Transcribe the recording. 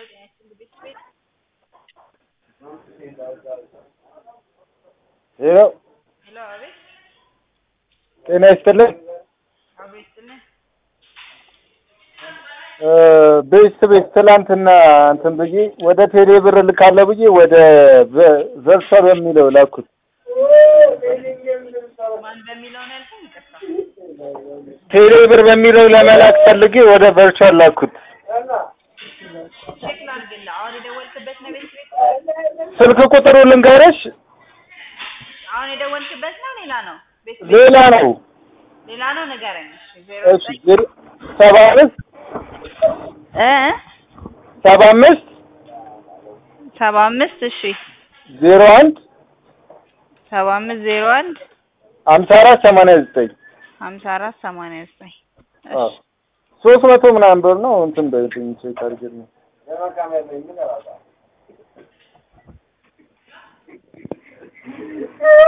ሄሎ ሄሎ፣ አቤት። ጤና ይስጥልኝ። አቤት ስልህ እ ቤት ቤት ትላንትና እንትን ብዬ ወደ ቴሌ ብር ልካለ ብዬ ወደ ዘ- ዘርፈ በሚለው ላኩት። ማን በሚለው ነው ያልከኝ? ይቅርታ። ቴሌ ብር በሚለው ለመላክ ፈልጌ ወደ ቨርቹዋል ላኩት። ቼክ ላድርግልህ። አሁን የደወልክበት ነው ቤት ቤት? ስልክ ቁጥሩ ልንገርሽ፣ አሁን የደወልክበት ነው ሌላ ነው? ቤት ቤት ሌላ ነው። ሌላ ነው ንገረኝ። እሺ ዜሮ እሺ ዜሮ ሰባ አምስት እ ሰባ አምስት ሰባ አምስት እሺ ዜሮ አንድ ሰባ አምስት ዜሮ አንድ ሀምሳ አራት ሰማንያ ዘጠኝ ሀምሳ አራት ሰማንያ ዘጠኝ አዎ ሶስት መቶ ምናምን ብር ነው እንትን በይልኝ ቼክ አድርግልኝ።